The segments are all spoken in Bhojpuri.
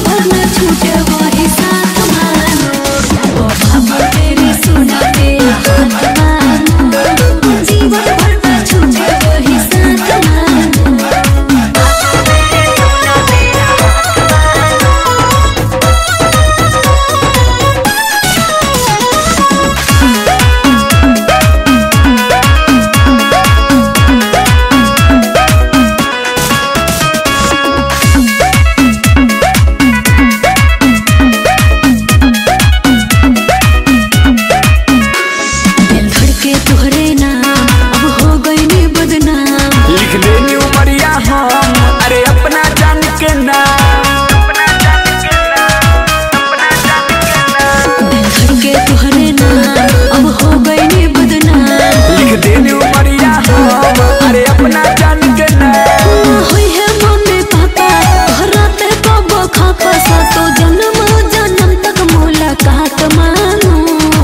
भर न छूटे वही साथ मानो ओ बाबा तेरी सुना दे हाथ मानो जीवन भर न छूटे वही साथ मानो दिल धड़के तुहरे नाम अब हो गई नी बदनाम लिख देनी उमरिया हम अरे अपना जान के नाम दिल धड़के तुहरे नाम अब हो गई नी बदनाम लिख देनी उमरिया हम अरे अपना जान के नाम होई है मम्मी पापा तोहरा ते कबो खापा सातो जन्म जन्म तक मुलाकात मानो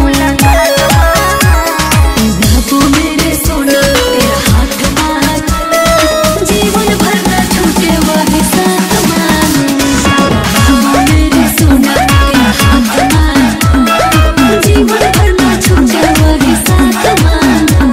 बाबू मेरे सोना तेरा हाथ मांग जीवन भर न छूटे वही साथ मानो बाबू मेरे सोना तेरा हाथ मांग जीवन भर न छूटे वही साथ मानो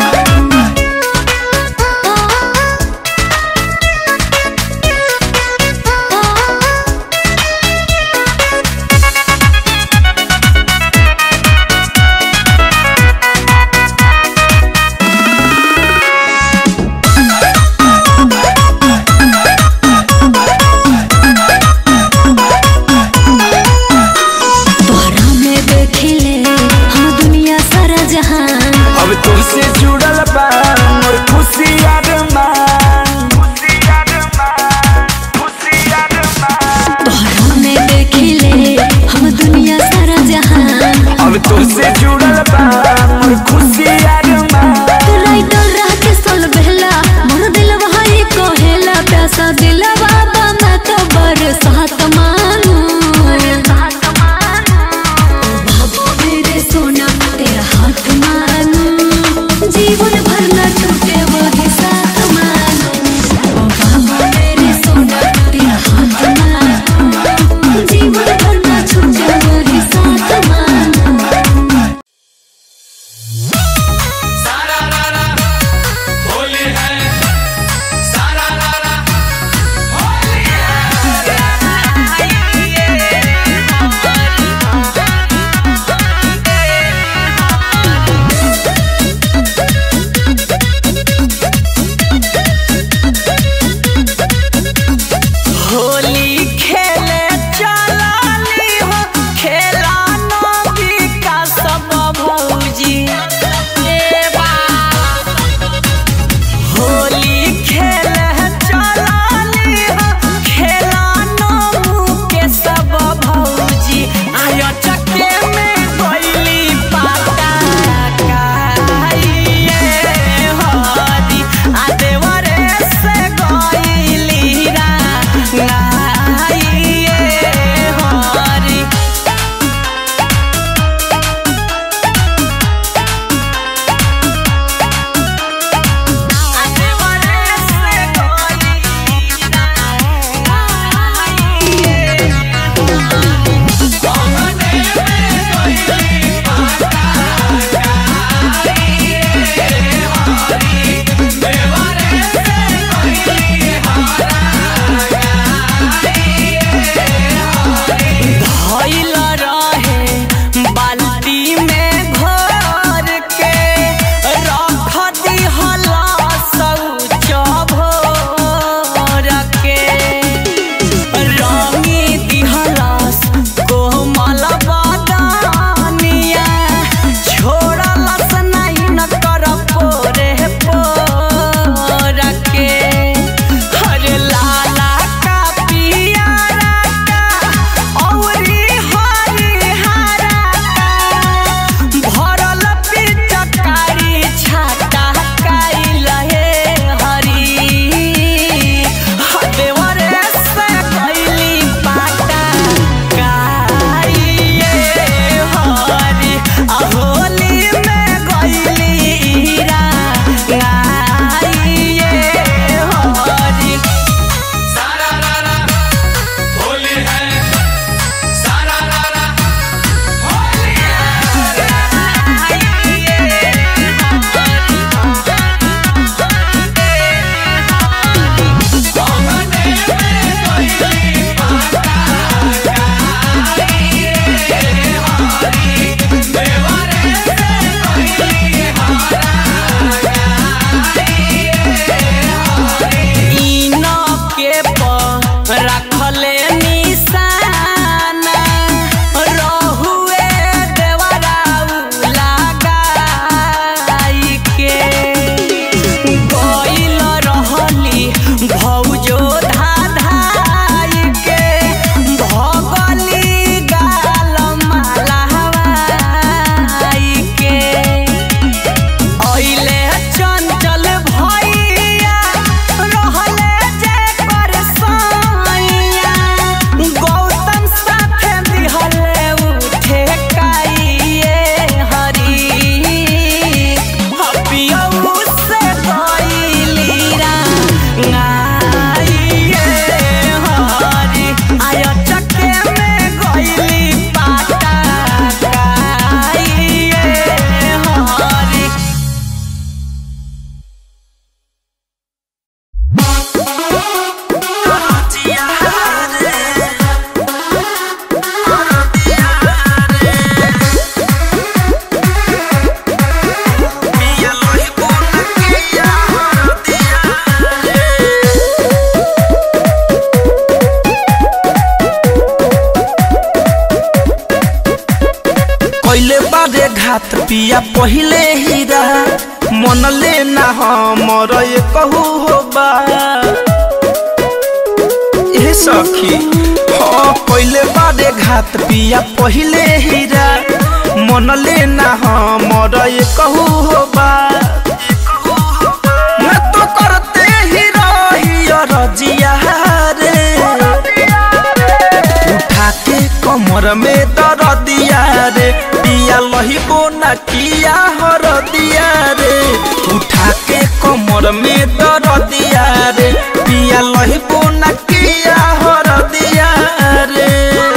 घात पिया पहिले हीरा मन लेना हमर ये कहू होबा ए सखी हाँ पहिले बारे घात पिया पहिले हीरा मन लेना हमर ये कहू होबा मैं तो करते ही रही रजिया रे उठा के कमर में दर दिया रे पिया लही को न किया हर दिया रे उठा के कमर में दर दिया रे पिया लही को न किया हर दिया रे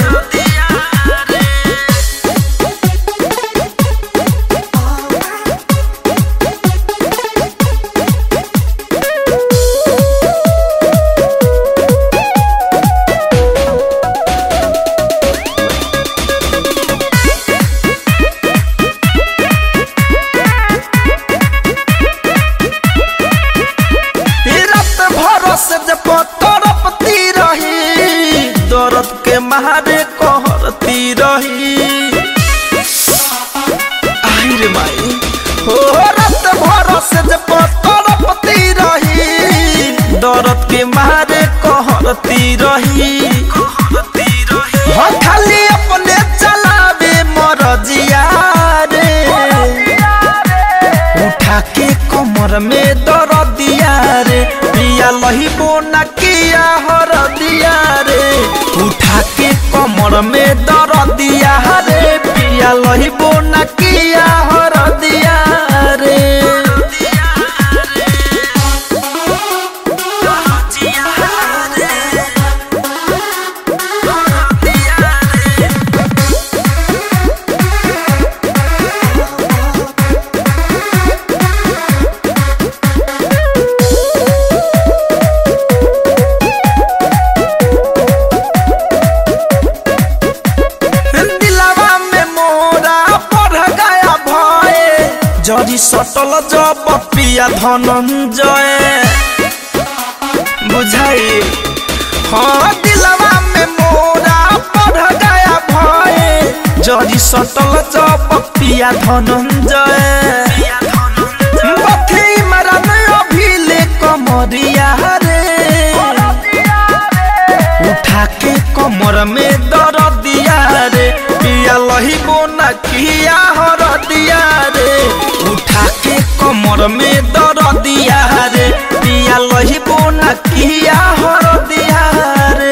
रात भरोस जब तड़पती रही दर्द के मारे कहरती रही आई रे माई हो रात भरोस जब तड़पती रही दर्द के मारे कहरती रही हाँ खाली अपने चलावे मरजिया रे उठा के कमर में दर दिया रे पिया लही बोना किया हर दिया रे उठा के कमर में दर दिया रे पिया लही बोना किया हर दिया रे दिलावा में मोरा बढ़ गया भय जरी सटल जब पिया धनंजय बुझाई हाँ दिलावा में मोरा बढ़ गया भय जरी सटल जब पिया धनंजय बथी मरन अभिले कमरिया रे उठा के कमर में दर दिया रे पिया लही बोना किया हर दिया रे उठा के कमर में दर दिया रे पिया लही बोना किया हर दिया रे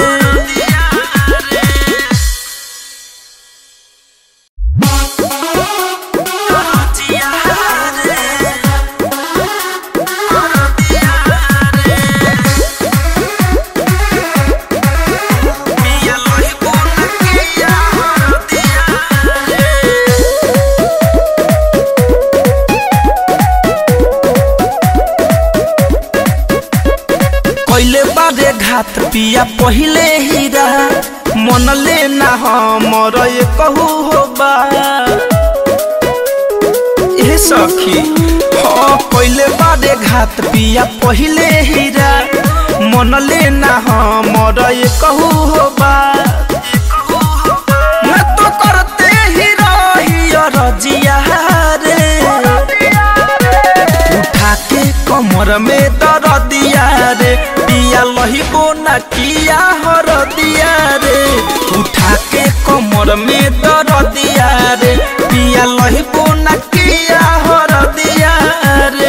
पिया लही बोना किया हर दिया रे कैले बारे घात पिया पहिले हीरा मन लेना हमर ये कहू होबा ए सखी हाँ कैले बारे घात पिया पहिले हीरा मन लेना हमर ये कहू होबा मैं तो करते ही रही रजिया रे उठा के कमर में दर दिया रे पिया लही बोना किया हर दिया रे उठा के कमर में दर दिया रे पिया लही बोना किया हर दिया रे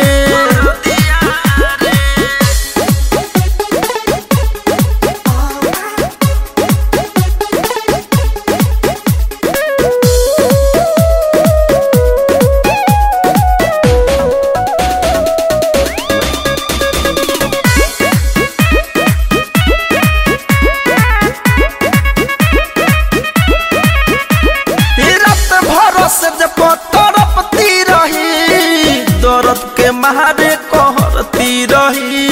रात भरोस जब तड़पती रही दर्द के मारे कहरती रही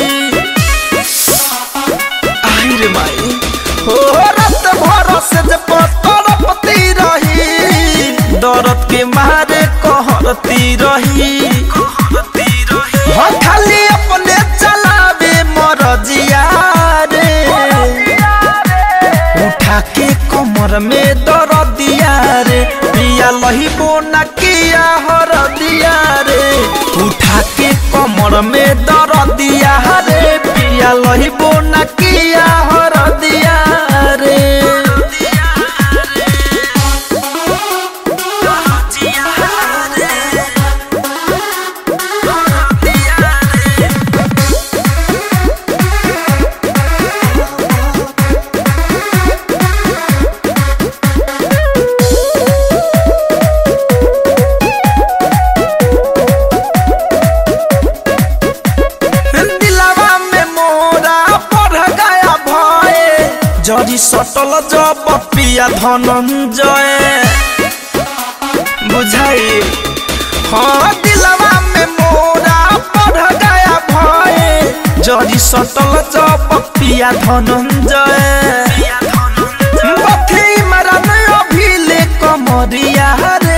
आई रे माई हो रात भरोस जब तड़पती रही दर्द के मारे कहरती रही हाँ खाली अपने चलावे मरजिया रे उठा के कमर में दर दिया रे पिया पिया लहिबो न किया हर दिया रे उठा के कमर में दर दिया रे पिया लहिबो न किया हर दिया रे दिलावा में मोरा पढ़ गया भय जरी सटल जब पिया धनंजय बुझाई हाँ दिलावा में मोरा पढ़ गया भय जरी सटल जब पिया धनंजय बथी मरन अभिले कमरिया रे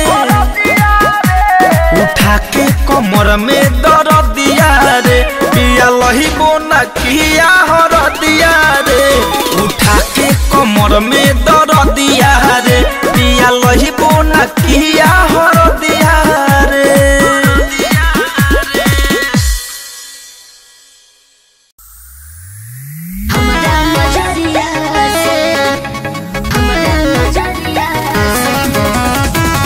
उठा के कमर में दर दिया रे पिया लहिबो न किया हर दिया रे उठा के कमर में दर दिया रे पिया लहिबो न किया हर दिया रे हमरा नजरिया से हमरा नजरिया से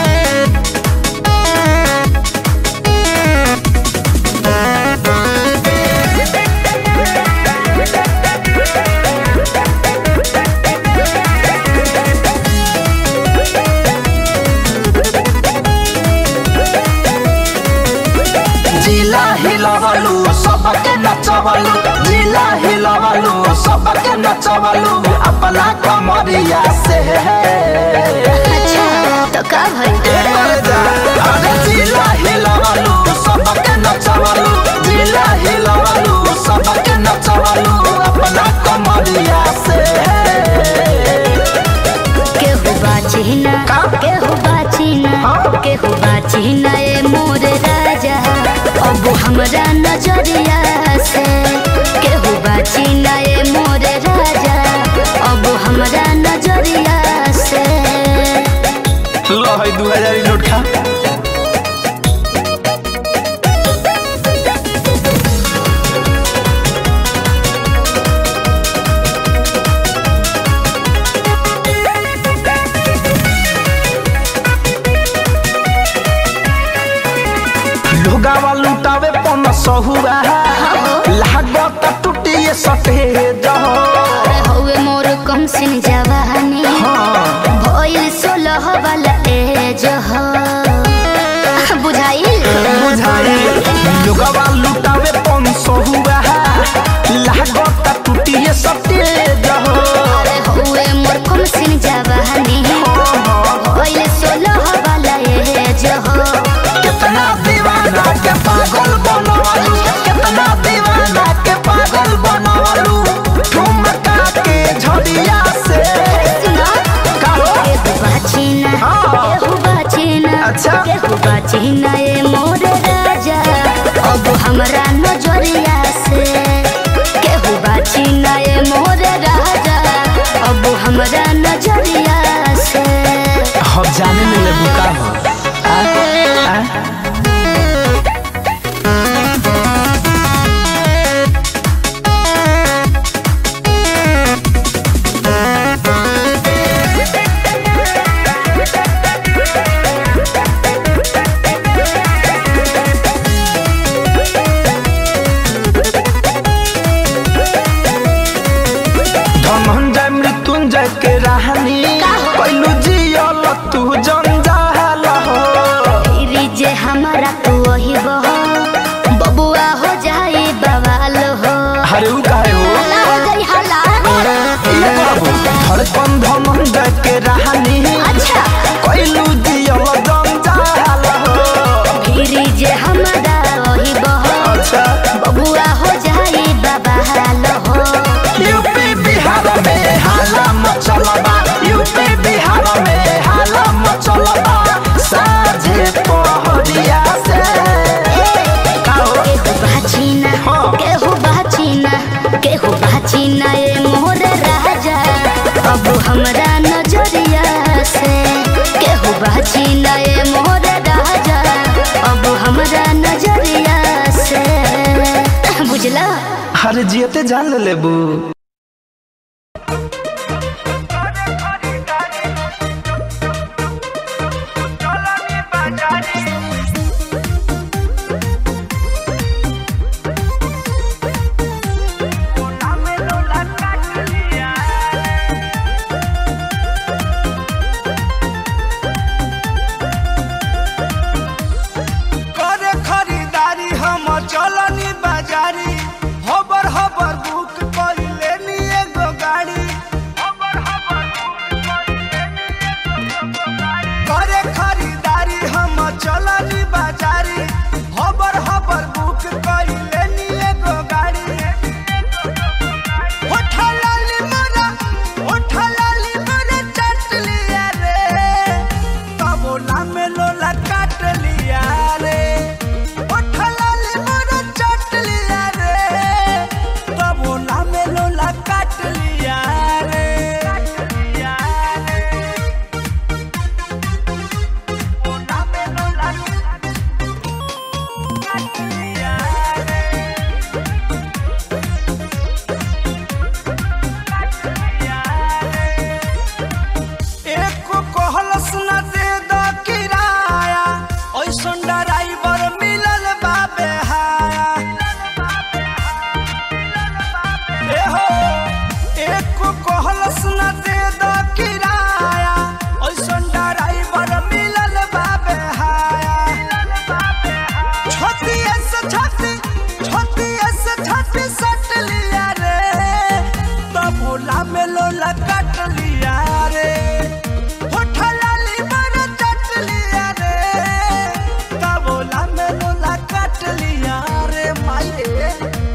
जिला हिलवलु सबके नचवलु जिला हिलवलु सबके नचवलु अपना कमरिया से अच्छा तो का भइल अरे जिला हिलवलु सबके नचवलु जिला हिलवलु सबके नचवलु अपना कमरिया से केहू बाची ना केहू बाची ना केहू बाची ना ए मोर राजा अब हमरा नजरिया से केहू बाची ना ए मोर राजा अब हमरा नजरिया से लो है दू हजार नोट खा लोगावा लुटावे पन सहुआ लागत टूटिए सटे जहो अरे हौवे मोर कम सिन जवानी भइल सोलह वाला एज हो बुझाइल बुझाई लोगावा लुटावे पन सहुआ लागत टूटिए सटे जहो अरे हौवे मोर कम सिन जवानी भइल सोलह वाला एज हो कितना दीवाना के पागल बनवालू कितना दीवाना के पागल बनवालू ठुमका के झड़िया से सुना कहो केहू बाचीना हाँ। केहू बाचीना अच्छा। केहू बाचीना ए मोर राजा अब हमरा नजरिया से केहू बाचीना ए मोर राजा अब हमरा नजरिया से हम जाने में ले बुका हो आ, आ? धनंजय मृत्युंजय के राहनी कैलू जियल तू जंजाल हो फिरी जे हमारा तू वही बहो बबुआ हो जाए बवाल हो अरे उ काहे हो हल्ला हो जाई हल्ला ये बाबू धड़कन धनंजय के राहनी अच्छा कैलू जियल जंजाल हो फिरी जे हमारा वही बहो अच्छा बबुआ हो जाए बवाल हो यूपी बिहार में हाला मचलबा यूपी बिहार में हाला मचलबा साझे पहरिया से काहो केहू बाचीना हाँ। केहू बाचीना केहू बाचीना ए मोर राजा अब हमरा नजरिया से बाची नए मोर राजा अब हमरा नजरिया से बुझला अरे जियते जान ले लेबू करे खरीदारी हम चलनी बाजारी हबर हबर बुक कइले नी एगो गाड़ी करे खरीदारी हम चलनी बाजारी हबर हबर बुक कइले नी एगो गाड़ी उठा लाली मोरा उठा लाली मोरा चट लिया रे तबोला में लोला काट लिया रे उठा लाली मोरा चट लिया रे तबोला में लोला काट लिया रे तबोला में लोला काट लिया रे एक कहलस न दे द किराया ऐसन ड्राइवर मिलल बाबे हाया ए हो एक कहलस न दे द किराया ऐसन ड्राइवर मिलल बाबे हाया छतिया से छती छतिया से छती सट लिया रे तब भोला में लोला काट लिया रे होठा लाली मारा चट लिया रे तब भोला में लोला काट लिया रे माई रे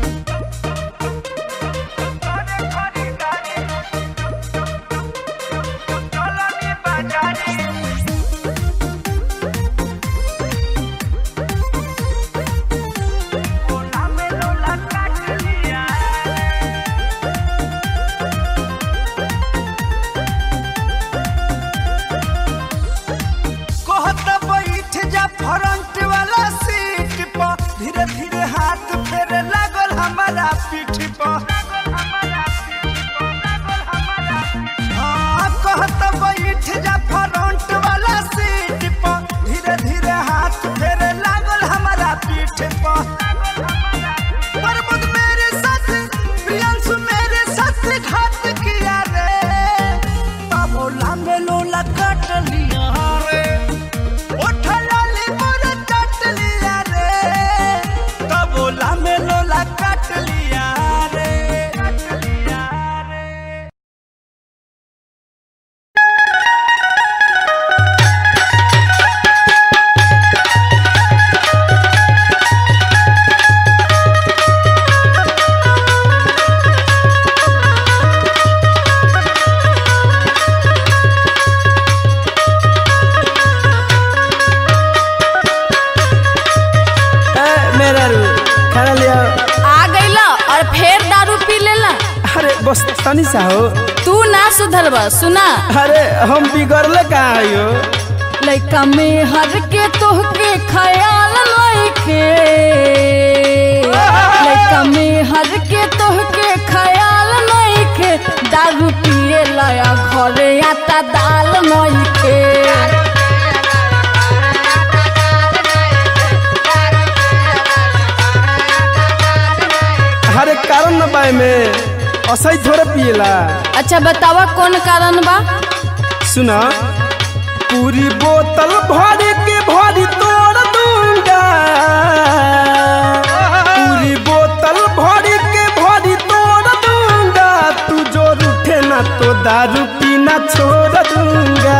कहत बैठ जा फ्रंट वाला सीट पर धीरे धीरे हाथ फेरे लागल हमारा पीठ पर हाँ, कहत बैठ जा फ्रंट वाला सीट पर धीरे धीरे हाथ फेरे लागल हमारा पीठ पर प्रमोद मेरे साथ प्रियांशु मेरे साथ घात किया रे तबोला में लोला काट लिया रे उठा लाली मोरा काट लिया रे तबोला में लोला काट लिया रे काट लिया रे ए, मेरा रू खाना लिया आ गईला और फिर दारू पी लेला अरे बस तनी सा हो तू ना सुधरबा सुना अरे हम बिगड़ले कहाँ आयो लइका में हर के तोहके ख्याल लइके लइका में हर के तोहके ख्याल लइके दारू पिए लया घरे आता दाल नइखे अरे कारण न बाय में असही थोड़े पिएला अच्छा बतावा कौन कारण बा सुना पूरी बोतल भर के भरी तोड़ दूंगा पूरी बोतल भर के भरी तोड़ दूंगा तू जो रूठे ना तो दारू पीना छोड़ दूंगा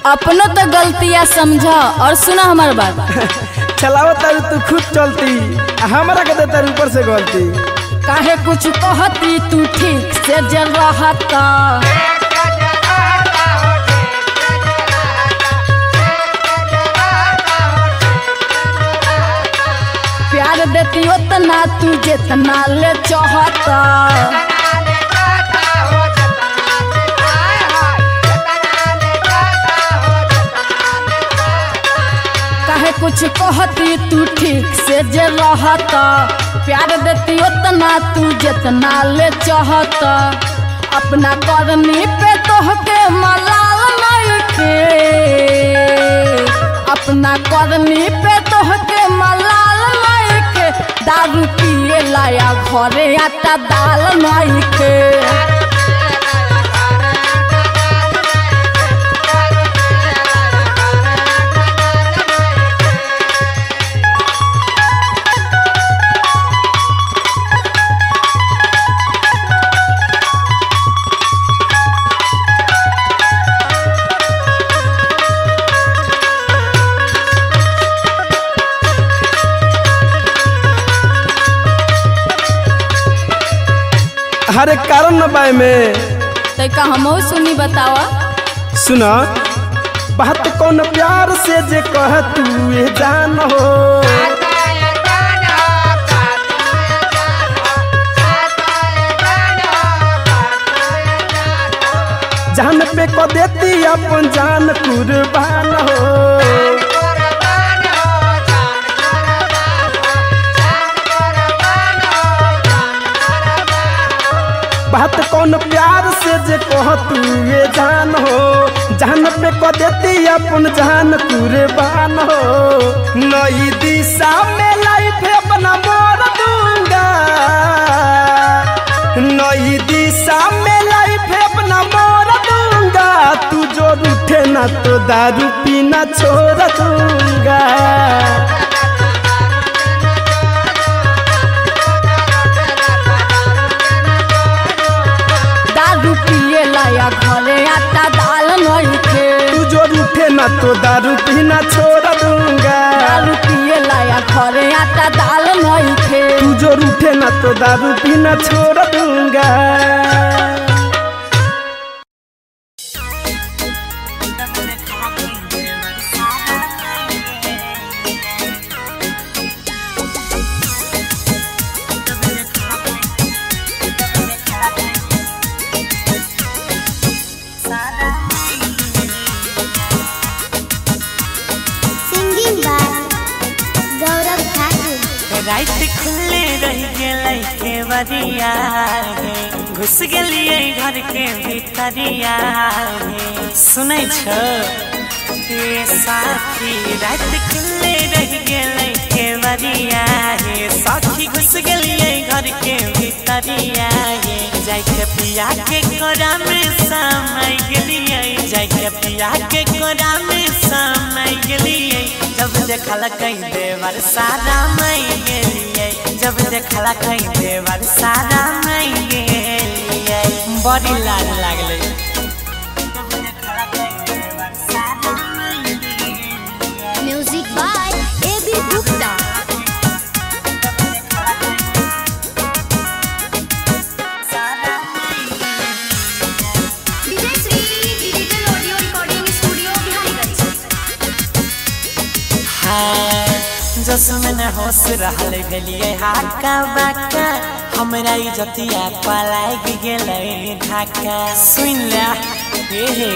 अपनो तो गलतियाँ समझ और सुना हमार बात चलाओ तारू तू खुद चलती आ हमरा के देता ऊपर से गलती काहे कुछ कहती तू ठीक से जल रहता प्यार देती उतना तू जितना ले चाहता काहे कुछ कहती तू ठीक से जे रहता प्यार देती उतना तू जितना ले चाहता अपना करनी पे तोहके मलाल नहीं के अपना करनी पे तोहके मलाल नहीं के दारू पिए लाया घरे आटा दाल नहीं के हरे कारण न बाय में तैका हमहू सुनी बतावा सुना बात कौन प्यार से जे कह तू ये जान हो जान पे को देती अपन जान कुर्बान हो बात कौन प्यार से जे कह तू ये जान हो जान पे को देती अपन जान कुर्बान हो नई दिशा में लाइफ अपना मोड़ दूंगा नई दिशा में लाइफ अपना मोड़ दूंगा तू जो रूठे ना तो दारू पीना छोड़ दूंगा दारू पिए लाया घरे आटा दाल नहीं थे तू जो रूठे ना तो दारू पीना छोड़ दूंगा दारू पिए लाया घरे आटा दाल नहीं थे तू जो रूठे ना तो दारू पीना छोड़ दूंगा सिंगिंग बाय गौरव ठाकुर रात खुले रह गेलै के बरिया गे घुस गेलिए घर के भीतरिया गे सुनै छ ए साथी रात खुले रह गेलै के बरिया गे साथी घुस गेलिए घर के भीतरिया गे जाय के पिया के कोरा में समय गेलिए जाय के पिया के कोरा में समय गेलिए जब देखल कहीं देवर सारा मई गेलिए जब देखल कहीं देवर सारा मई गेलिए बड़ी लाज लागले music by A B Gupta Vijay Shri digital audio recording studio Bihariganj जसमन होश रहल गेलिए हाका बाका हमरा इज्जतिया पलाग गेलै ढाका सुन ले हे हे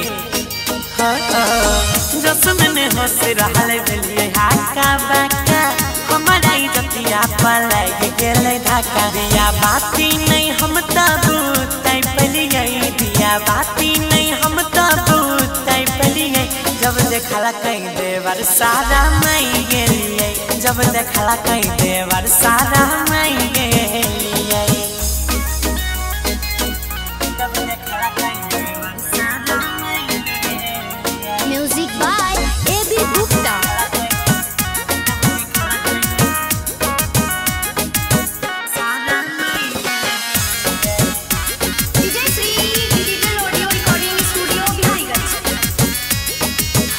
जसमन होश रहल गेलिए हाका बाका हमरा इज्जतिया पलाग गेलै ढाका दिया बाती नहीं हम तबू तै पलिए दिया बाती नहीं हम तबू तै पलिए जब देखला कहीं देवर सारा मई गेलिए जब देखला कहीं देवर सारा मई गेलिए जब देखला कहीं देवर सारा मई गेलिए music by A B Gupta Vijay Shri digital audio recording studio Bihariganj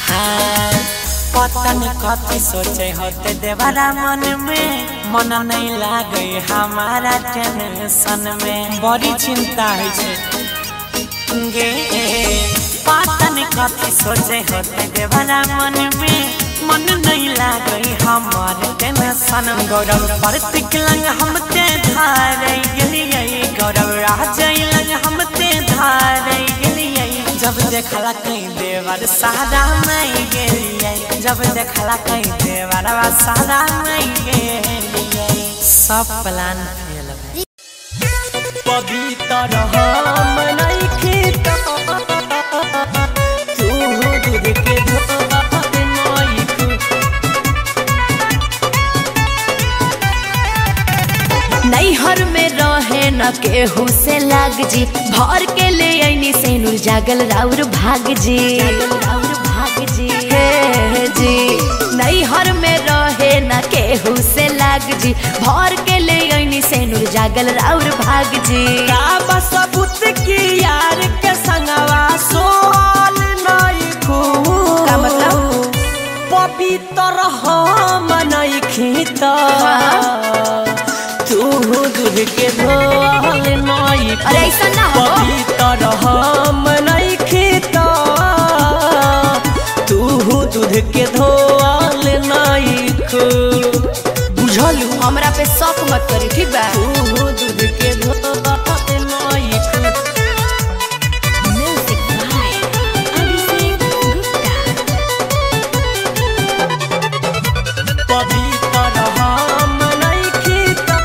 तनी कथी सोचे होते देवरा मन में मन नहीं लागे हमारा टेंशन में बड़ी चिंता है छे गे पातन कथी सोचे होते देवरा मन में मन नहीं लागे हमार टेंशन गौरव प्रतीक लंग हमते धारे गेलिए गौरव राज लंग हमते धारे गेलिए जब देखला कहीं देवर सारा नहीं गेलिए जब देखला कहीं देवर सारा नहीं गेलिए सब प्लान फेल भइल पवित्र हम नइखे त तू दूध के धोत नइखे नैहर में रहे न केहू से लाग जी भर के ले ऐनी से नूर जागल राउर भाग जी राउर भाग जी हे जी नैहर में रहे न केहू से लाग जी भर के ले ऐनी से नूर जागल राउर भाग जी का बसबुत की यार के संगवा सोल नइखू का मतलब? पवित्र हम नइखे त तू दूध के धोल नइखे अरे ऐसा ना हो पवित्र हम नइखे त तू दूध के धोल नइखे बुझलू हमरा पे शौक मत करी ठीक बा तू दूध के धोल नइखे म्यूजिक बाय अभिषेक गुप्ता पवित्र हम नइखे त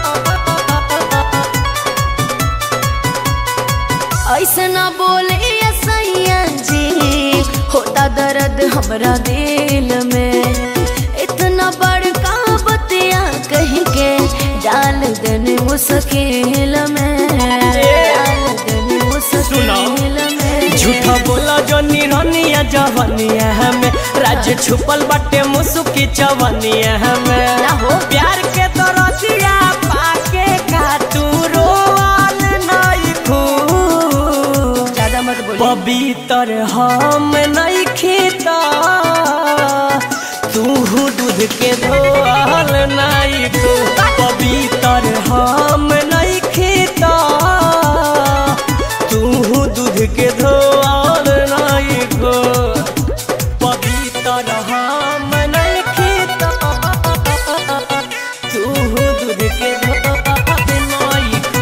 ऐसे ना बोले सैया जी होता दर्द हमरा दिल में इतना बड़का बतिया कहीं के डाल देने मुश्किल में डाल देने मुश्किल में झूठा बोला जो निरनिया जवनिया हमें राज छुपल बाटे मुसुकी चवनिया हमें ना हो। प्यार के दरदिया पाके का तू रोवाल नहीं खू ज्यादा मत बोली पवित्र हम नहीं खीता तू दूध के धोल नहीं खू पवित्र हम नहीं खीता तू दूध के धोल नहीं खू पवित्र हम नहीं खीता तू दूध के धोल नहीं खू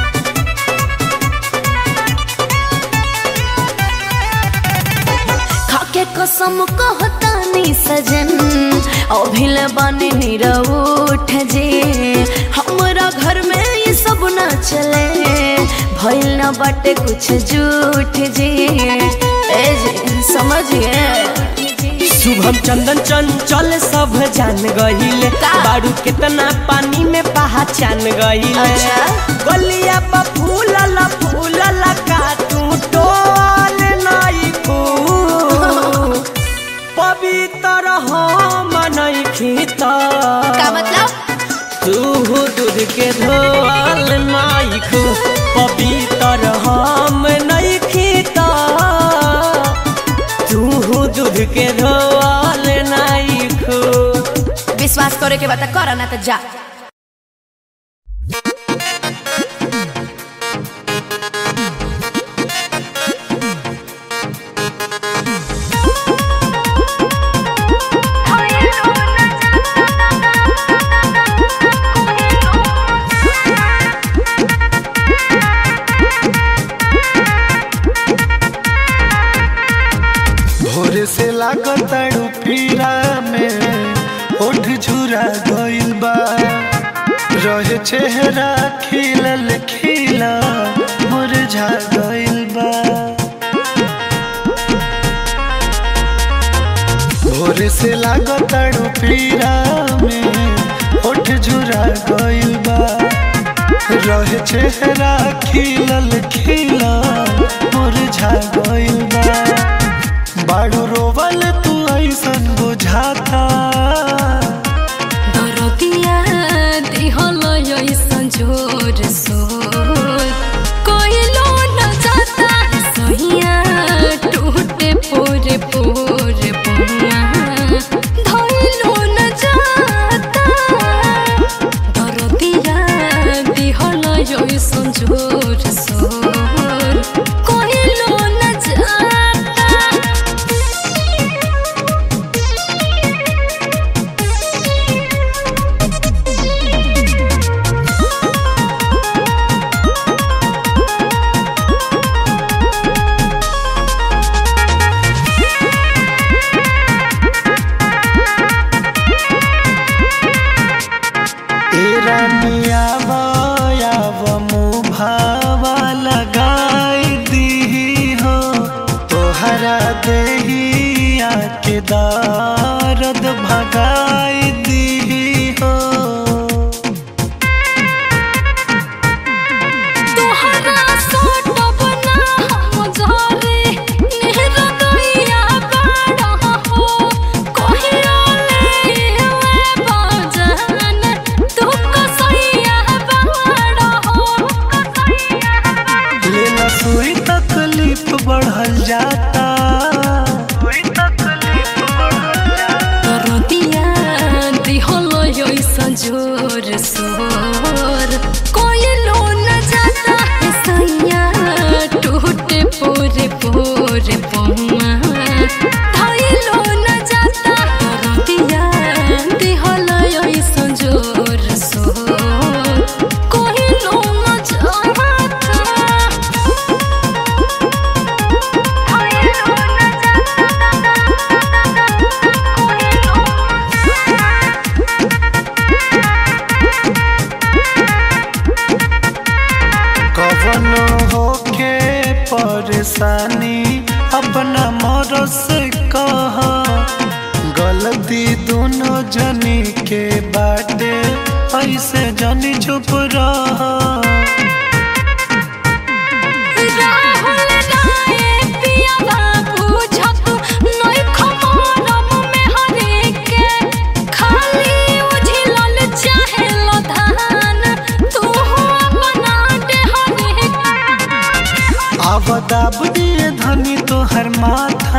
खाके कसम कहतानी सजन अभिल बनी निरउठ जे हमरा घर में ये सब ना चले भइल ना बाटे कुछ झूठ जे ए जे समझिए शुभम चंदन चंचल सब जान गहिले का? बारू कितना पानी में पहचान गहिले अच्छा। गलिया पर फूल ला फूल ला का तू टोल नहीं फूल पवित्र हम नहीं खीता का मतलब तू दूध के धोल नहीं खू पवित्र हम नहीं खीता तू दूध के धोल नहीं खू विश्वास करे के बता कर ना तो जा भोरे से लागताड़ू पीरा में ओठ झुरा गइल बा रहे चेहरा खिलल खिला मुरझा गइल बा भोरे से लागताड़ू पीरा में ओठ झुरा गइल बा रहे चेहरा खिलल खिला मुरझा गइल बा बाड़ू रोवल तू ऐसन बुझाता दरदिया दिहल ऐसन जोर सोर कोइलो न जाता सहिया टूटे पोरे पोरे बुआ धइल परेशानी अपना मर से कह गलती दोनों जनी के बाटे ऐसे जनी चुप रह राहुल राय पियावा बुझत नई खमरम में हरे के खाली उझिलल चाहे धान तू बना दे हरे आवदाब दिए धनी तोहर माथा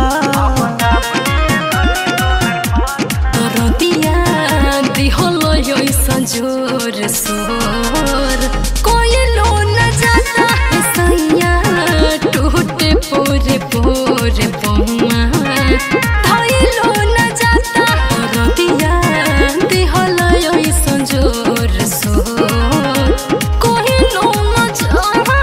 रतिया दिहलो ऐसा जोर सोर कोई लो न जाता है सैया टूटे पोरे पोरे पौआ धाई लो न जाता रतिया दिहलो ऐसा जोर सोर कोई लो न जाता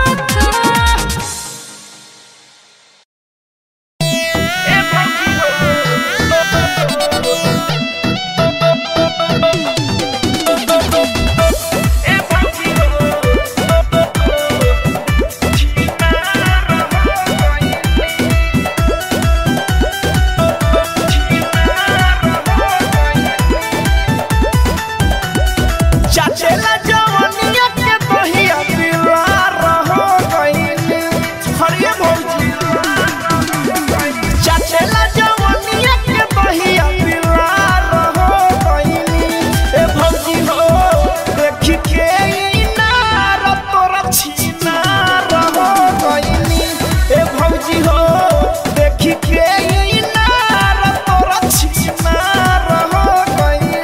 चाचेला जवनिया के बहिया पिला रहो गइनी हरिये भौजी चाचेला जवनिया के बहिया पिला रहो गइनी ए भौजी हो देखी के इनार तोरा छीना रहो गइनी ए भौजी हो देखी के इनार तोरा छीना रहो गइनी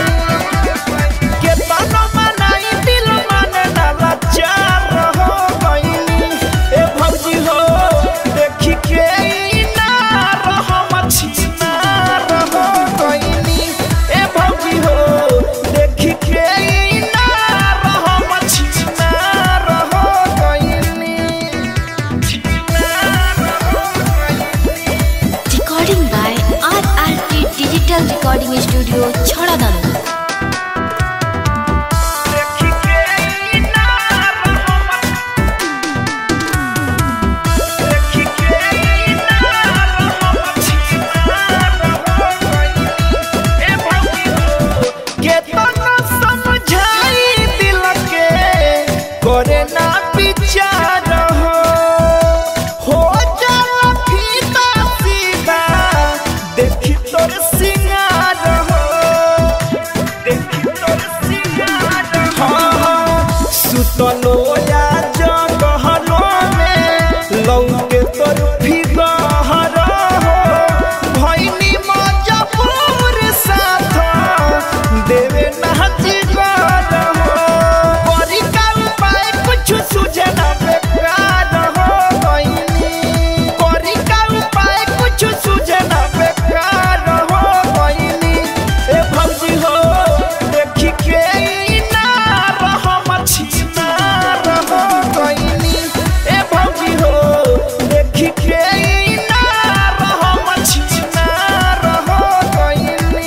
के तनो मनाई दिल माने ना लाचार हो गइनी ए भौजी हो देखी के ना रहो मछीना रहो गइनी ए भौजी हो देखी के ना रहो मछीना रहो गइनी recording by R R T digital recording studio छड़ा दानो देखी के ना रहो देखी के ना रहो मछीना रहो गइनी ए भौजी हो केतना समझाई दिल के करे ना विचार हो हो जाला फीता सीधा देखी तोर सिंगार हो देखी तोर सिंगार हो सुतलो या जगहलो में लौके तोर फिगहर हो भैनी मजबूर साथ देवे नाचिगर हो परी का उपाय कुछ सुझे ना बेकार हो गइनी परी का उपाय कुछ सुझे ना बेकार हो गइनी ए भौजी हो देखी के ना रहो मछीना रहो गइनी ए भौजी हो देखी के ना रहो मछीना रहो गइनी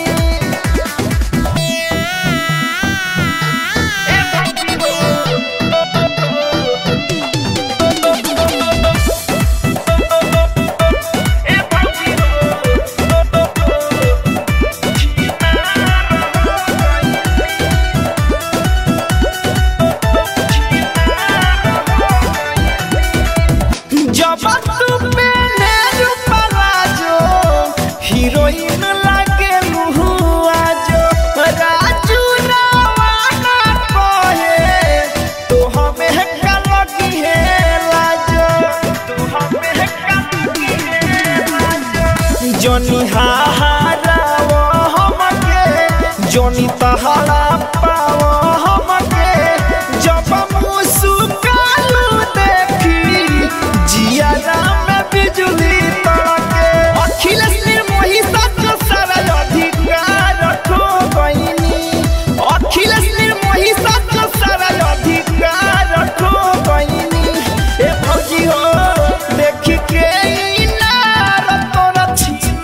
जब तू पहने रूपराजो हीरोइन लागे मुहुआ जो राजू रावाना कहे तो हमें का लगी है लाजो तो हमें का लगी है लाजो जोनी हाहारा वो हमके जोनी तहारा पाओ हमके जब मुस्कालू देखी जिया में बिजली तड़के अखिलेश निर्मोही सच सारा अधिकार खो गइनी अखिलेश निर्मोही सच सारा अधिकार खो गइनी ए भौजी हो देखी के इनार तोरा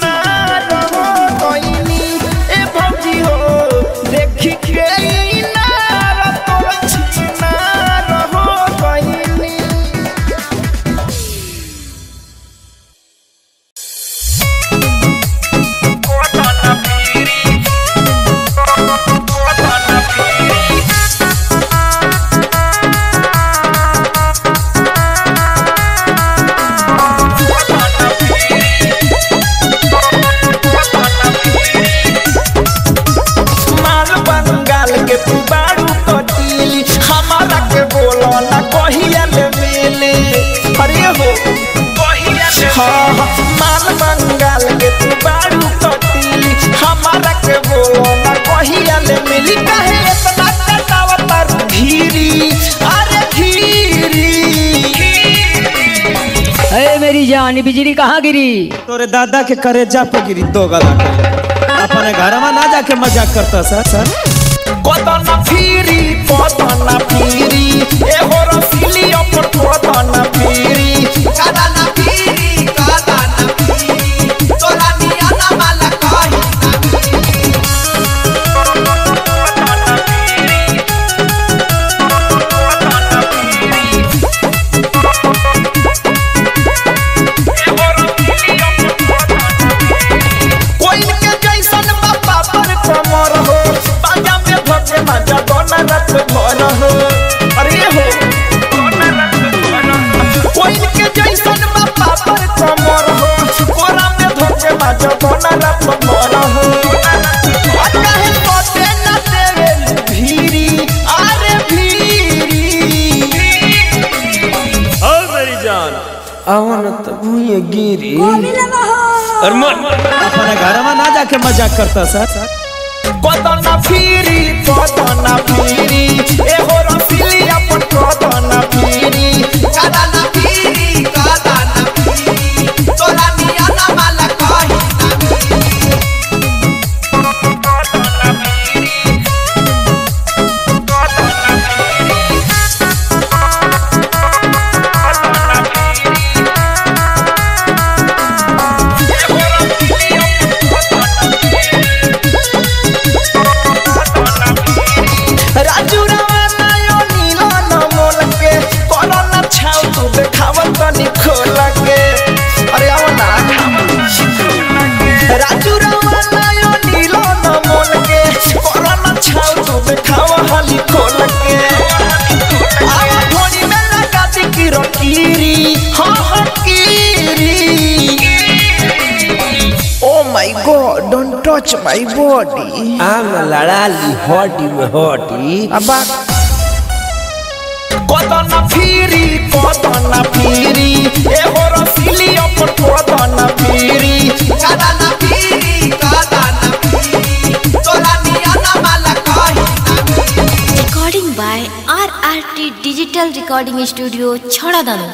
छिनार हो गइनी ए भौजी हो देखी के इनार कबले मिली काहे इतना कटावता धीरी अरे धीरी अरे मेरी जान बिजली कहाँ गिरी तोरे दादा के करे जा पे गिरी दो गला अपने घर में ना जाके मजाक करता सर सर कोदना फिरी कोदना फिरी ए हो रसीली अपन कोदना फिरी कोदना फिरी कोदना फिरी तोला निया ना माला कही कोई के जैसन बापा पर कमर हो बाजा में भजे मजा दोना रत भर हो अरे हो कोई के जैसन बापा पर कमर हो कोरा में भजे मजा दोना रत भर हो और काहे सोते न देवे भीरी अरे भीरी ओ मेरी जान आवन त भूये गिरी और मन अपने घर में ना जाके मजाक करता सर कोदना फिरी कोदना फिरी ए हो रसीली अपन कोदना फिरी कोदना फिरी कोदना फिरी तोला निया ना माला कही राजू रवाना यो नीला न मोल के कोरोना छाव तू देखावत तनी खोल के अरे आओ ना राजू रवाना यो नीला न मोल के कोरोना छाव तू देखाव हाली खोल के आवा धोनी में लगा दी की रकीरी हाँ हाँ कीरी Oh my god, don't touch my body. I'm लड़ाली हड्डी में हड्डी अब कोदना फिरी कोदना फिरी ए हो रसीली अपन कोदना फिरी कोदना फिरी कोदना फिरी तोला निया ना माला कही Recording by RRT Digital Recording Studio, Chhoradano.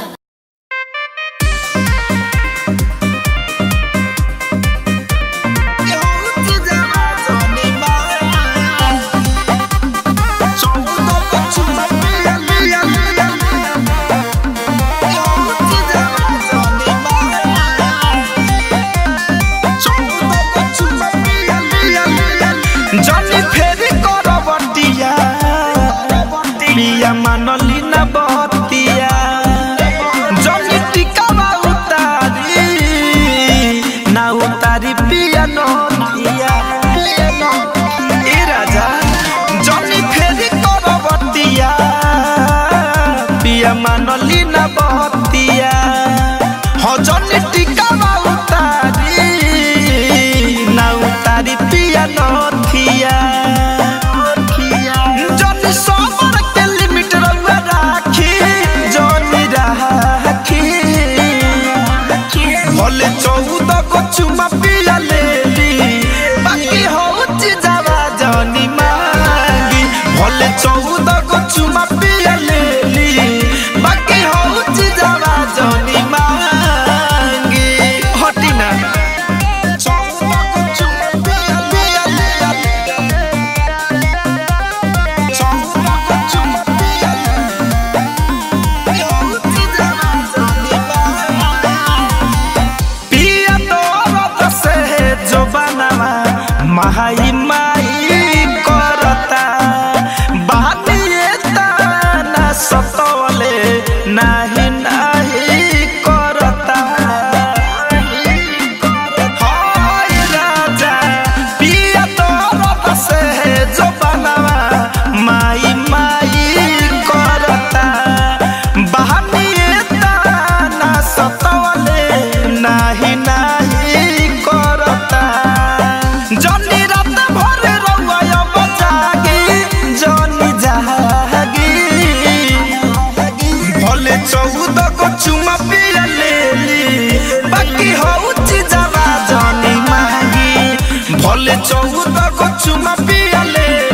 जनी फेरी करवटिया पिया मानली ना बतिया जनी टिकावा उतारी ना उतारी पिया नथिया ए राजा जनी फेरी करवटिया पिया मानली ना बतिया हो जनी टिकावा उतारी ना उतारी पिया नथिया जनी सबर के लिमिट रउआ राखी जनी राखी भले चौदह को चुमा पिया लेली बाकी होची जावा जनी मांगी भले चौदह को चुमा पिया लेली बाकी होची जावा जनी मांगी हटी ना चौदह को चुमा पिया पिया पिया चौदह को चुमा पिया होची जावा जनी मांगी पिया तोरत से जो बनवा महाई माई करता बानिए ताना सतवले नाही नाही करता हाय राजा पिया तोरत से जो बनवा माई माई करता बहानिए ताना सतवले नाही नाही करता जनी रात भर रउआ अब जागी जनी जागी भले चौदह को चुमा पिया लेली बाकी हौची जावा जनी मांगी भले चौदह को चुमा पिया लेली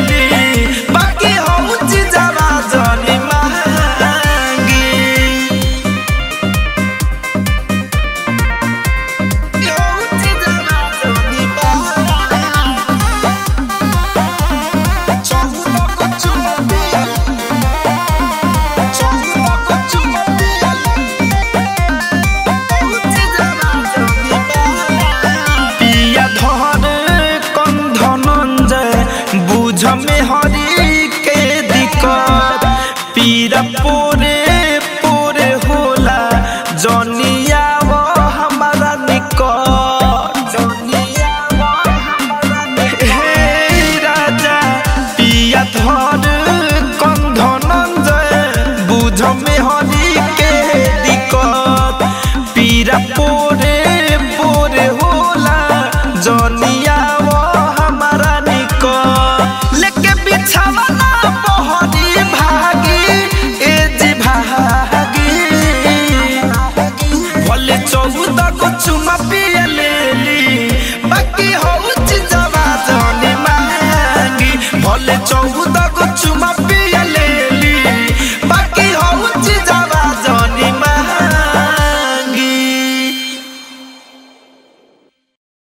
में हरी के दिक्कत पीरा पोरे पोरे होला जनिया वो हमारा निकट जनिया वो हमारा निकट हे राजा पिया धर कंधनंजय बुझ में हरी के दिक्कत पीरा पोरे पोरे होला जनिया वो हमारा निकट लेके बिछावा ना पहरी भागी ए जी भागी भले चौदह को चुमा पिया ले ली बाकी हो जवा जानी मांगी भले चौदह को चुमा